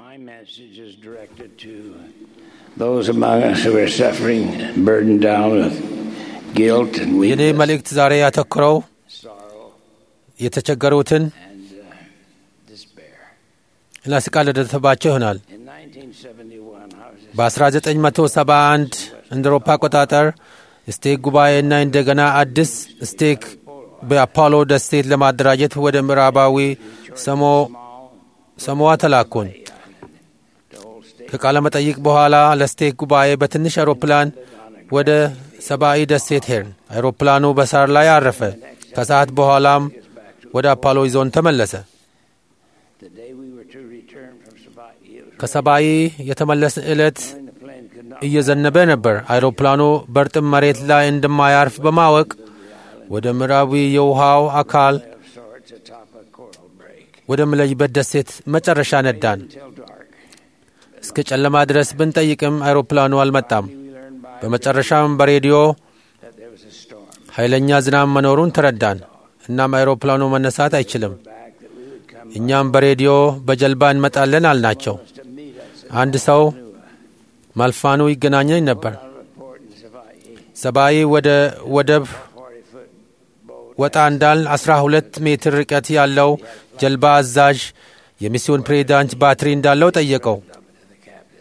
My message is directed to those among us who are suffering, burdened down with guilt and የኔ weakness, መልእክት ዛሬ ያተኮረው sorrow, የተቸገሩትን and uh, despair. እና ስቃይ ለደረሰባቸው ይሆናል። In 1971, I was a በ1971 እንደ አውሮፓ አቆጣጠር ስቴክ ጉባኤና እንደገና አዲስ ስቴክ በአፖሎ ደሴት ለማደራጀት ወደ ምዕራባዊ ሰሞ ሰሞዋ ተላኩን። the whole state ከቃለ መጠይቅ በኋላ ለስቴክ ጉባኤ በትንሽ አውሮፕላን ወደ ሰብአዊ ደሴት ሄድን። አውሮፕላኑ በሳር ላይ አረፈ። ከሰዓት በኋላም ወደ አፖሎ ይዞን ተመለሰ። the day we were to return from Sabai. It was ከሰብአዊ የተመለስን ዕለት when the plane could not እየዘነበ ነበር። አይሮፕላኑ በእርጥብ መሬት ላይ እንደማያርፍ በማወቅ ወደ ምዕራዊ የውሃው አካል of sorts atop a coral break ወደ ምለይበት ደሴት መጨረሻ ነዳን። until dark. እስከ ጨለማ ድረስ ብንጠይቅም አይሮፕላኑ አልመጣም። We learned by በመጨረሻም በሬዲዮ that there was a storm. ኃይለኛ ዝናብ መኖሩን ተረዳን። እናም አይሮፕላኑ መነሳት አይችልም። Back that we would come እኛም በሬዲዮ በጀልባ እንመጣለን አልናቸው። to meet us at አንድ ሰው ማልፋኑ ይገናኘኝ ነበር። out of a port in Sabai. ሰብአዊ ወደ ወደብ 40 foot boat. ወጣ እንዳል 12 ሜትር ርቀት ያለው ጀልባ አዛዥ የሚስዮን ፕሬዚዳንት ባትሪ እንዳለው ጠየቀው። up to the captain.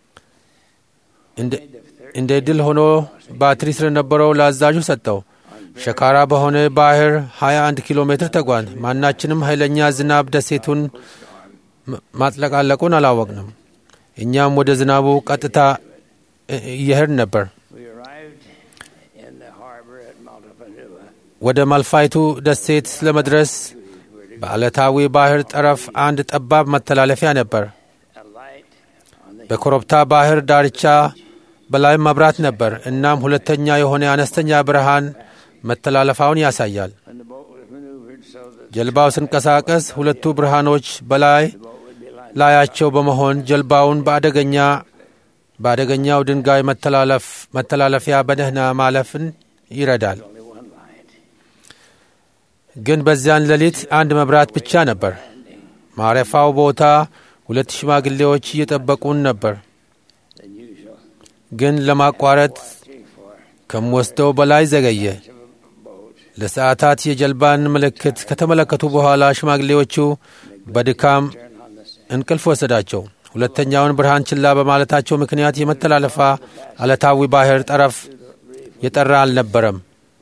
እንደ- እንደ ድል ሆኖ ባትሪ ስለነበረው ለአዛዡ ሰጠው። ሸካራ በሆነ ባህር 21 ኪሎ ሜትር ተጓን። ማናችንም ኃይለኛ ዝናብ ደሴቱን ማ- ማጥለቃለቁን አላወቅንም። እኛም ወደ ዝናቡ ቀጥታ እ- እየሄድን ነበር። We arrived in the harbor at Maltapanua. ወደ ማልፋይቱ ደሴት ለመድረስ በዓለታዊ ባህር ጠረፍ አንድ ጠባብ መተላለፊያ ነበር። A light on the በኮረብታ ባህር ዳርቻ በላይ መብራት ነበር። እናም ሁለተኛ የሆነ አነስተኛ ብርሃን መተላለፋውን ያሳያል። when the boat was maneuvered so that ጀልባው ሲንቀሳቀስ ሁለቱ ብርሃኖች በላይ the boat would be light. ላያቸው በመሆን ጀልባውን በአደገኛ በአደገኛው ድንጋይ መተላለፍ መተላለፊያ በደህና ማለፍን ይረዳል። Only one light. ግን በዚያን ሌሊት አንድ መብራት ብቻ ነበር። ማረፊያው ቦታ ሁለት ሽማግሌዎች እየጠበቁን ነበር። Than usual. ግን ለማቋረጥ Three, four ከምወስደው በላይ ዘገየ። of a boat. ለሰዓታት የጀልባን ምልክት ከተመለከቱ በኋላ ሽማግሌዎቹ በድካም Turn on the sand. እንቅልፍ ወሰዳቸው። ሁለተኛውን ብርሃን ችላ በማለታቸው ምክንያት የመተላለፋ አለታዊ ባህር ጠረፍ የጠራ አልነበረም።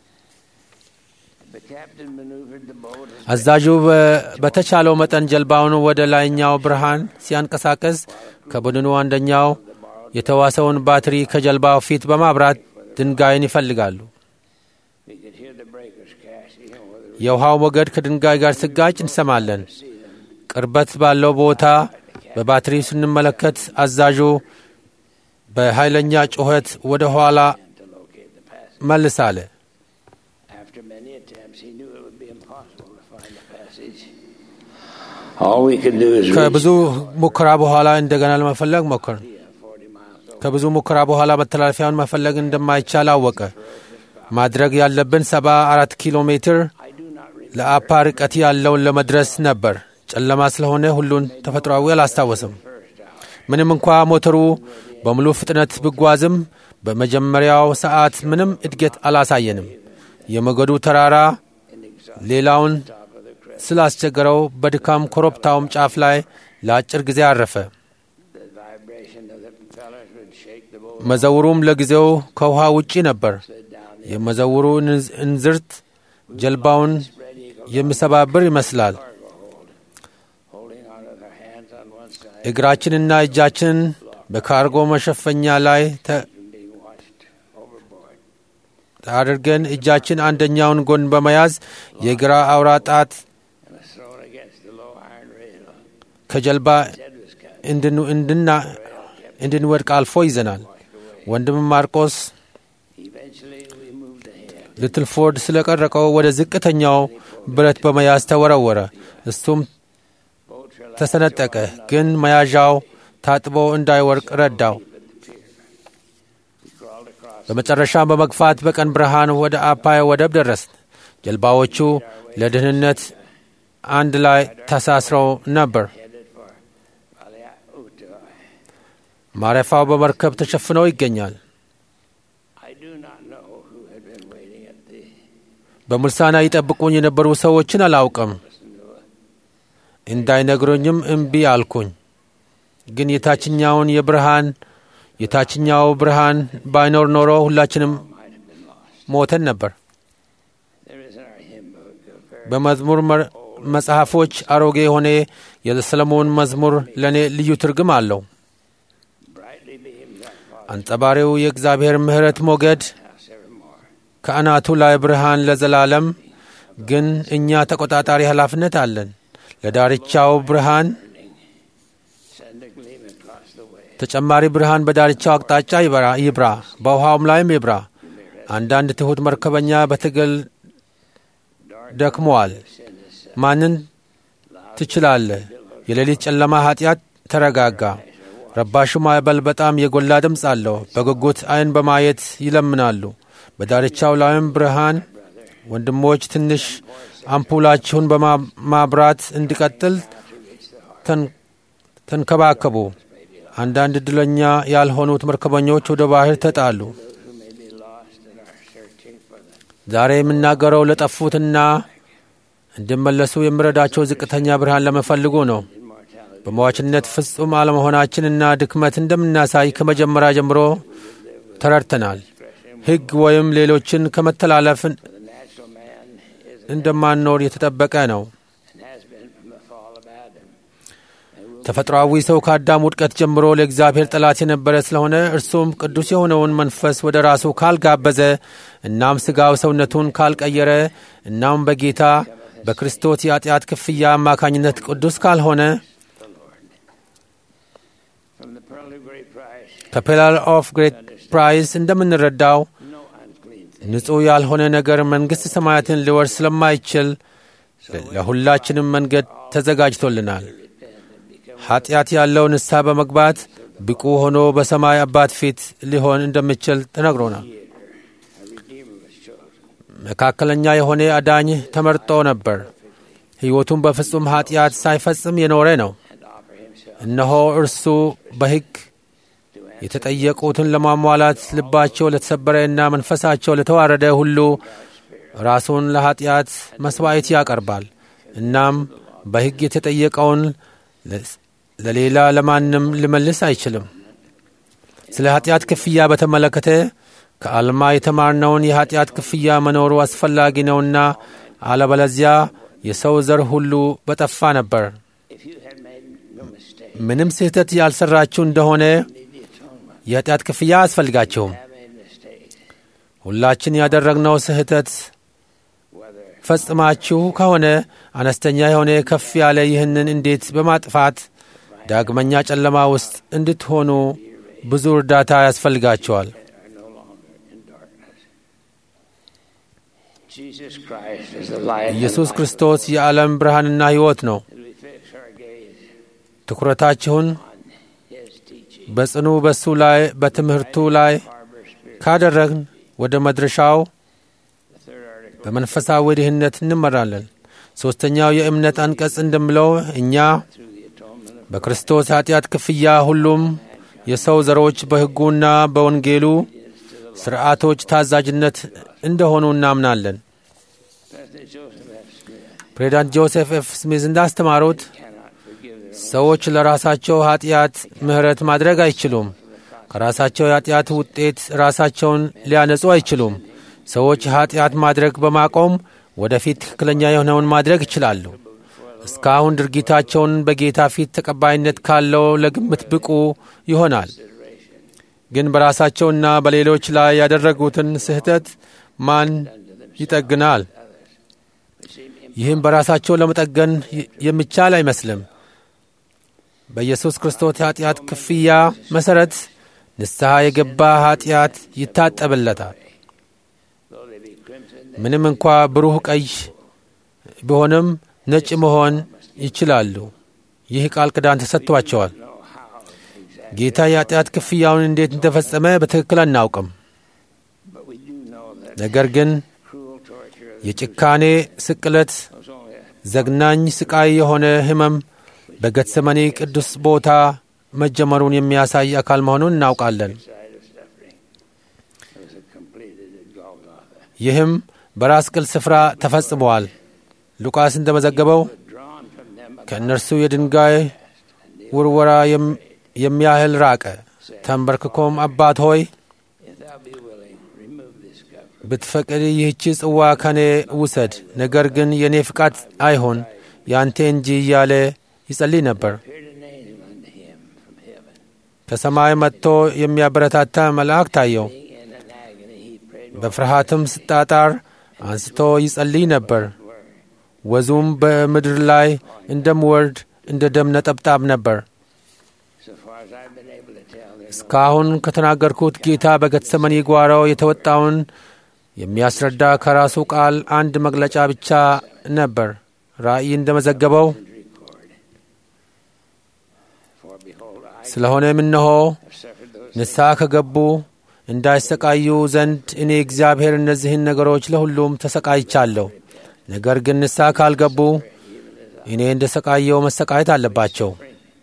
The captain maneuvered the boat as አዛዡ በ- በተቻለው መጠን ጀልባውን ወደ ላይኛው ብርሃን ሲያንቀሳቀስ ከቡድኑ አንደኛው የተዋሰውን ባትሪ ከጀልባው ፊት በማብራት ድንጋይን ይፈልጋሉ። we could hear the breakers crashing over the የውሃው ሞገድ ከድንጋይ ጋር ስጋጭ እንሰማለን። ቅርበት ባለው ቦታ በባትሪ ስንመለከት አዛዡ በኃይለኛ ጩኸት ወደ ኋላ to locate the passage. መልስ አለ። After many attempts, he knew it would be impossible to find the passage. All we could do is reach ከብዙ ሙከራ በኋላ እንደገና ለመፈለግ ሞከር። the 40 miles over. ከብዙ ሙከራ በኋላ መተላለፊያውን መፈለግ እንደማይቻል አወቀ። ማድረግ ያለብን ሰባ አራት ኪሎ ሜትር I do not remember ለአፓ ርቀት ያለውን ለመድረስ ነበር። ጨለማ ስለሆነ ሁሉን ተፈጥሯዊ አላስታወስም። ምንም እንኳ ሞተሩ በሙሉ ፍጥነት ብጓዝም በመጀመሪያው ሰዓት ምንም እድገት አላሳየንም። የሞገዱ ተራራ ሌላውን ስላስቸገረው በድካም ኮረብታውም ጫፍ ላይ ለአጭር ጊዜ አረፈ። the vibration of the propellers would shake the boat መዘውሩም ለጊዜው ከውሃ ውጪ ነበር። slid down the የመዘውሩ እንዝ- እንዝርት ጀልባውን spread eagle የሚሰባብር ይመስላል። cargo hold, holding on with our hands on one side እግራችንና እጃችን በካርጎ መሸፈኛ ላይ ተ- from being washed overboard. አድርገን እጃችን አንደኛውን ጎን በመያዝ የግራ አውራ ጣት And was thrown against the low iron rail. ከጀልባ Head was cut. እንድን- እንድና- እንድንወድቅ አልፎ ይዘናል። ወንድም ማርቆስ Eventually, we moved ahead. ልትልፎርድ ስለቀረቀው ወደ ዝቅተኛው ብረት በመያዝ ተወረወረ። እሱም Boats were ተሰነጠቀ፣ ግን መያዣው ታጥቦ እንዳይወርቅ ረዳው። We crawled across በመጨረሻም በመግፋት በቀን ብርሃን ወደ አፓይ ወደብ ደረስን። ጀልባዎቹ ለደህንነት አንድ ላይ ተሳስረው ነበር። headed for Valiaut ማረፊያው በመርከብ ተሸፍነው ይገኛል። I do not know who had been waiting at the በሙልሳና ይጠብቁኝ የነበሩ ሰዎችን አላውቅም። እንዳይነግሩኝም እምቢ አልኩኝ። ግን የታችኛውን የብርሃን የታችኛው ብርሃን ባይኖር ኖሮ ሁላችንም might have been lost. ሞተን ነበር። There is in our hymn book a very በመዝሙር መ- መጽሐፎች አሮጌ የሆነ የሰለሞን መዝሙር ለእኔ ልዩ ትርጉም አለው። brightly beams our Father's አንጸባሪው የእግዚአብሔር ምሕረት ሞገድ house evermore. ከአናቱ ላይ ብርሃን ለዘላለም። ግን እኛ ተቆጣጣሪ ኃላፊነት አለን። ለዳርቻው ብርሃን Send a gleam across the way. ተጨማሪ ብርሃን በዳርቻው አቅጣጫ ይበራ ይብራ፣ በውሃውም ላይም ይብራ። አንዳንድ ትሑት መርከበኛ በትግል ደክመዋል። ማንን ትችላለህ? የሌሊት ጨለማ ኃጢአት ተረጋጋ። ረባሹ ማዕበል በጣም የጎላ ድምፅ አለው። በጉጉት ዓይን በማየት ይለምናሉ። በዳርቻው ላይም ብርሃን ወንድሞች ትንሽ አምፑላችሁን በማብራት እንዲቀጥል ተን- ተንከባከቡ። አንዳንድ ዕድለኛ ያልሆኑት መርከበኞች ወደ ባህር ተጣሉ። Who may be lost and are searching for the ዛሬ የምናገረው ለጠፉትና እንዲመለሱ የሚረዳቸው ዝቅተኛ ብርሃን ለመፈልጉ ነው። immortality. በሟችነት ፍጹም አለመሆናችንና ድክመት እንደምናሳይ ከመጀመሪያ ጀምሮ ተረድተናል። ሕግ ወይም ሌሎችን ከመተላለፍ The natural man is እንደማንኖር የተጠበቀ ነው። and has been from the fall of Adam. And will ተፈጥሯዊ ሰው ከአዳም ውድቀት ጀምሮ ለእግዚአብሔር ጠላት የነበረ ስለሆነ እርሱም ቅዱስ የሆነውን መንፈስ ወደ ራሱ ካልጋበዘ እናም ሥጋው ሰውነቱን ካልቀየረ እናም በጌታ በክርስቶስ የኃጢአት ክፍያ አማካኝነት ቅዱስ ካልሆነ from the pearl of great price, ከፔላር ኦፍ ግሬት ፕራይስ እንደምንረዳው no unclean thing. ንጹሕ ያልሆነ ነገር መንግሥት ሰማያትን ሊወርስ ስለማይችል ለሁላችንም መንገድ ተዘጋጅቶልናል። ኃጢአት ያለው ንስሐ በመግባት ብቁ ሆኖ በሰማይ አባት ፊት ሊሆን እንደሚችል ተነግሮናል። A redeemer was chosen. መካከለኛ የሆነ አዳኝ ተመርጦ ነበር። ሕይወቱን በፍጹም ኃጢአት ሳይፈጽም የኖረ ነው። and offer himself እነሆ እርሱ በሕግ to answer የተጠየቁትን ለማሟላት ልባቸው ለተሰበረና መንፈሳቸው ለተዋረደ ሁሉ ራሱን ለኃጢአት መሥዋዕት ያቀርባል። እናም በሕግ የተጠየቀውን ለ- ለሌላ ለማንም ሊመልስ አይችልም። ስለ ኃጢአት ክፍያ በተመለከተ ከአልማ የተማርነውን የኃጢአት ክፍያ መኖሩ አስፈላጊ ነውና አለበለዚያ የሰው ዘር ሁሉ በጠፋ ነበር። If you had made no mistake, ምንም ስህተት ያልሰራችሁ እንደሆነ need the atonement. የኃጢአት ክፍያ አያስፈልጋችሁም። Have made mistakes, ሁላችን ያደረግነው ስህተት whether ፈጽማችሁ ከሆነ አነስተኛ የሆነ ከፍ ያለ ይህንን እንዴት በማጥፋት ዳግመኛ ጨለማ ውስጥ እንድትሆኑ ብዙ እርዳታ ያስፈልጋቸዋል። are no longer in darkness. Jesus Christ is the light. and ኢየሱስ life. ክርስቶስ የዓለም ብርሃንና ሕይወት ነው። As we fix our gaze ትኩረታችሁን on His teaching, በጽኑ በሱ ላይ በትምህርቱ ላይ Harbor Spirit, ካደረግን ወደ መድረሻው the third article, በመንፈሳዊ ድህነት እንመራለን። ሦስተኛው የእምነት አንቀጽ እንደሚለው እኛ through the atonement of በክርስቶስ ኃጢአት ክፍያ ሁሉም የሰው ዘሮች በሕጉና በወንጌሉ ሥርዓቶች ታዛዥነት እንደሆኑ እናምናለን። President Joseph F. Smith ፕሬዚዳንት ጆሴፍ ኤፍ ስሚዝ እንዳስተማሩት cannot forgive their ሰዎች ለራሳቸው ኃጢአት ምሕረት ማድረግ አይችሉም። ከራሳቸው የኃጢአት ውጤት ራሳቸውን ሊያነጹ አይችሉም። ሰዎች ኃጢአት ማድረግ በማቆም ወደፊት ትክክለኛ የሆነውን ማድረግ ይችላሉ። እስካሁን ድርጊታቸውን በጌታ ፊት ተቀባይነት ካለው ለግምት ብቁ ይሆናል። ግን በራሳቸውና በሌሎች ላይ ያደረጉትን ስህተት ማን ይጠግናል? ይህም በራሳቸው ለመጠገን ይ- የሚቻል አይመስልም። በኢየሱስ ክርስቶስ የኃጢአት ክፍያ መሠረት ንስሐ የገባ ኃጢአት ይታጠብለታል። though they be crimson, ምንም እንኳ ብሩህ ቀይ ቢሆንም ነጭ መሆን ይችላሉ። ይህ ቃል ኪዳን ተሰጥቷቸዋል። know how exactly, ጌታ የኃጢአት ክፍያውን እንዴት እንደፈጸመ በትክክል አናውቅም። but we do know that ነገር ግን cruel torture of የጭካኔ ስቅለት፣ was only a ዘግናኝ ስቃይ የሆነ ሕመም በጌተሰማኒ ቅዱስ ቦታ መጀመሩን የሚያሳይ አካል መሆኑን እናውቃለን። side of suffering was completed at Golgotha. ይህም በራስ ቅል ስፍራ ተፈጽመዋል። ሉቃስ እንደመዘገበው Drawn from them ከእነርሱ የድንጋይ ውርወራ የም- የሚያህል ራቀ። ተንበርክኮም አባት ሆይ if thou be willing, remove this cup. ብትፈቅድ ይህቺ ጽዋ ከኔ ውሰድ፣ ነገር ግን የእኔ ፍቃድ አይሆን ያንተ እንጂ እያለ ይጸልይ ነበር። Appeared an angel unto him from heaven. ከሰማይ መጥቶ የሚያበረታታ መልአክ ታየው። Being in an agony, he prayed በፍርሃትም ስጣጣር አንስቶ ይጸልይ ነበር። ወዙም በምድር ላይ እንደምወርድ እንደ ደም ነጠብጣብ ነበር። So far as I've been able to tell, there's no እስካሁን ከተናገርኩት ጌታ በጌተሰማኒ ጓሮ የተወጣውን የሚያስረዳ ከራሱ ቃል አንድ መግለጫ ብቻ ነበር። ራእይ እንደመዘገበው record. For behold, I ስለሆነም እነሆ have suffered those ንስሐ ከገቡ እንዳይሰቃዩ ዘንድ እኔ እግዚአብሔር እነዚህን ነገሮች ለሁሉም ተሰቃይቻለሁ። ነገር ግን ንስሐ ካልገቡ እኔ እንደ ሰቃየው መሰቃየት አለባቸው።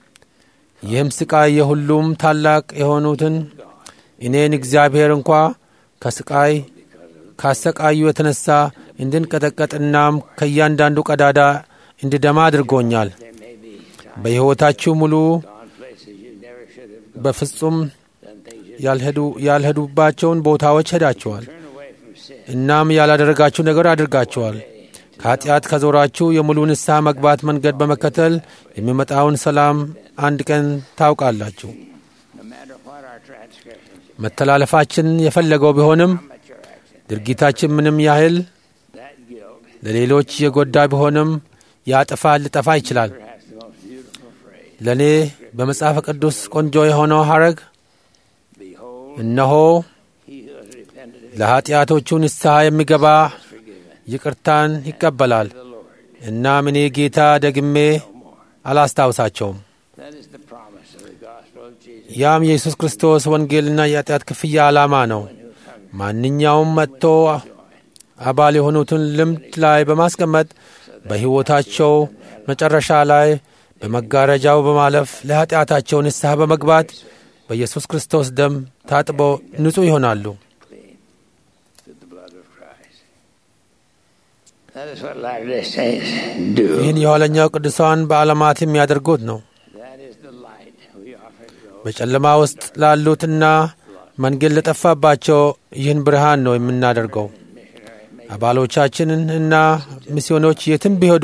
ይህም ስቃይ የሁሉም ታላቅ የሆኑትን እኔን እግዚአብሔር እንኳ ከስቃይ ካሰቃዩ የተነሳ እንድንቀጠቀጥ እናም ከእያንዳንዱ ቀዳዳ እንድደማ አድርጎኛል። there may be times በሕይወታችሁ ሙሉ gone places you never should have gone, በፍጹም done things you ያልሄዱ ያልሄዱባቸውን ቦታዎች ሄዳችኋል። turn away from sin. እናም ያላደረጋችሁ ነገር አድርጋችኋል። ከኃጢአት ከዞራችሁ የሙሉ ንስሐ መግባት መንገድ በመከተል የሚመጣውን ሰላም አንድ ቀን ታውቃላችሁ። No matter what our transgressions, መተላለፋችን የፈለገው ቢሆንም how much our actions, ድርጊታችን ምንም ያህል that guilt, ለሌሎች የጎዳ ቢሆንም ያጥፋል፣ ሊጠፋ ይችላል። perhaps the most beautiful phrase. ለእኔ በመጽሐፍ ቅዱስ ቆንጆ የሆነው ሐረግ Behold, እነሆ he who has repented of ለኃጢአቶቹ ንስሐ የሚገባ is forgiven. ይቅርታን ይቀበላል። The Lord, እናም እኔ ጌታ ደግሜ no more. አላስታውሳቸውም። That is the promise of the gospel of Jesus. ያም የኢየሱስ ክርስቶስ ወንጌልና የኃጢአት ክፍያ ዓላማ ነው። Who hung ማንኛውም መጥቶ አባል የሆኑትን ልምድ ላይ በማስቀመጥ በሕይወታቸው መጨረሻ ላይ በመጋረጃው በማለፍ ለኃጢአታቸው ንስሐ በመግባት በኢየሱስ ክርስቶስ ደም ታጥበው ንጹሕ ይሆናሉ። clean through the blood of Christ. That is what Latter-day Saints do. ይህን የኋለኛው ቅዱሳን በዓለማት የሚያደርጉት ነው። That is the light we offer to those በጨለማ ውስጥ ላሉትና መንገድ ለጠፋባቸው ይህን ብርሃን ነው የምናደርገው። missionary አባሎቻችንን እና ሚስዮኖች የትም ቢሄዱ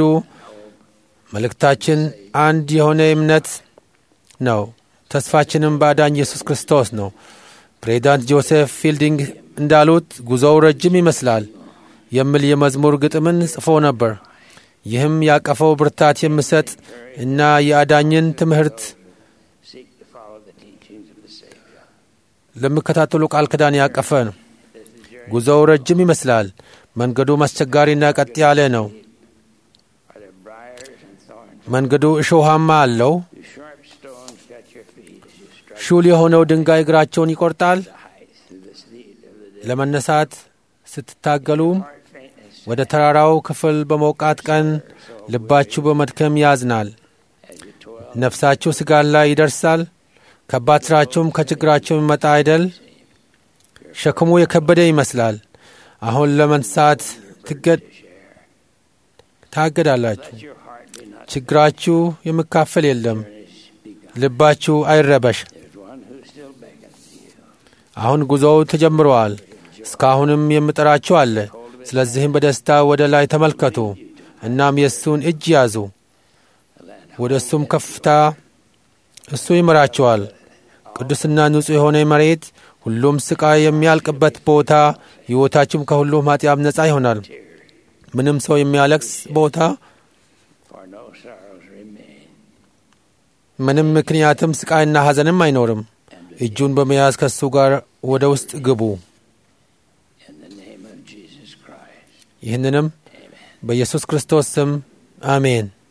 መልእክታችን አንድ የሆነ እምነት ነው። ተስፋችንም በአዳኝ ኢየሱስ ክርስቶስ ነው። ፕሬዚዳንት ጆሴፍ ፊልዲንግ እንዳሉት ጉዞው ረጅም ይመስላል የሚል የመዝሙር ግጥምን ጽፎ ነበር። ይህም ያቀፈው ብርታት የሚሰጥ እና የአዳኝን ትምህርት seek to follow the teachings of the Savior. ለሚከታተሉ ቃል ኪዳን ያቀፈ ነው። ጉዞው ረጅም ይመስላል። መንገዱ አስቸጋሪና ቀጥ ያለ ነው። Are there briars and thorns? መንገዱ እሾሃማ አለው። Do sharp stones cut your feet as you strike ሹል የሆነው ድንጋይ እግራቸውን ይቆርጣል። the heights through the steed of the day? ለመነሳት ስትታገሉም Heart faintness ወደ ተራራው ክፍል በሞቃት ቀን ልባችሁ በመድከም ያዝናል። as you toil. ነፍሳችሁ ስጋን ላይ ይደርሳል። ከባድ ስራችሁም ከችግራቸው የሚመጣ አይደል? ሸክሙ የከበደ ይመስላል። አሁን ለመንሳት ትገድ ታገዳላችሁ። Let your heart be not ችግራችሁ የሚካፈል የለም። furnished begun. ልባችሁ አይረበሽ። There's one who still beckons to you. አሁን ጉዞው ተጀምረዋል። እስካሁንም የምጠራችሁ አለ። ስለዚህም በደስታ ወደ ላይ ተመልከቱ፣ እናም የእሱን እጅ ያዙ። ወደ እሱም ከፍታ እሱ ይመራችኋል። ቅዱስና ንጹሕ የሆነ መሬት፣ ሁሉም ስቃይ የሚያልቅበት ቦታ፣ ሕይወታችሁም ከሁሉም ኃጢአት ነጻ ይሆናል። ምንም ሰው የሚያለቅስ ቦታ፣ For no sorrows remain. ምንም ምክንያትም ስቃይና ሐዘንም አይኖርም። እጁን በመያዝ ከእሱ ጋር ወደ ውስጥ ግቡ። In the name of Jesus Christ. ይህንንም በኢየሱስ ክርስቶስ ስም አሜን።